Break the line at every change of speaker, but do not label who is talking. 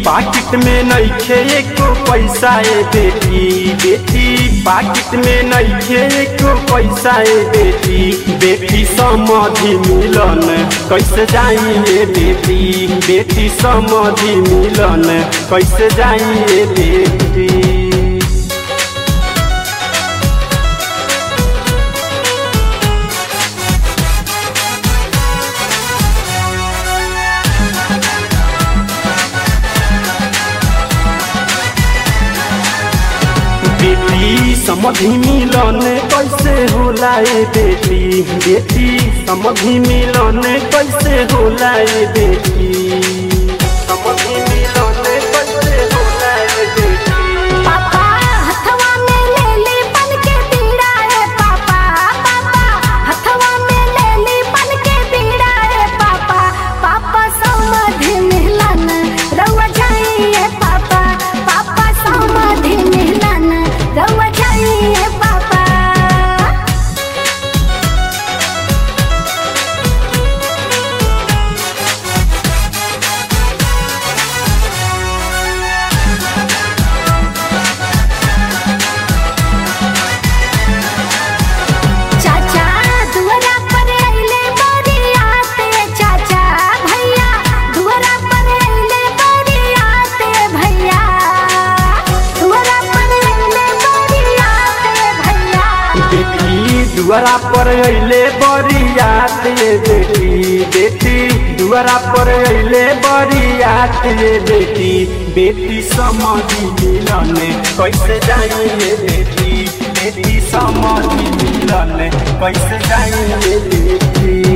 पाकिट में नइखे एको पैसा ए बेटी बेटी पाकिट में नइखे एको पैसा ए बेटी बेटी समधि मिलन कैसे जाई ए बेटी बेटी समधि मिलन कैसे जाई ए बेटी बेटी समधि मिलन कैसे होला ए बेटी बेटी समधि मिलन कैसे होला ए बेटी समधि मिलन कैसे होला ए बेटी
पापा हथवा में ले ली बन के बीड़ा रे पापा पापा हथवा में ले ली बन के बीड़ा रे पापा पापा समाधि मिलन रउआ जाइए पापा पापा समाधि मिलन रउआ जाइए पापा चाचा दुआरा पर अइले बरियाते चाचा भैया दुआरा पर अइले बरियाते भैया दुआरा पर अइले बरियाते भैया
बेटी दुआरा पर अइले बरियात ये बेटी बेटी दुआरा पर अइले बरियात ये बेटी बेटी समधि मिलन कैसे जाई ये बेटी बेटी समधि मिलन कैसे जाई ये बेटी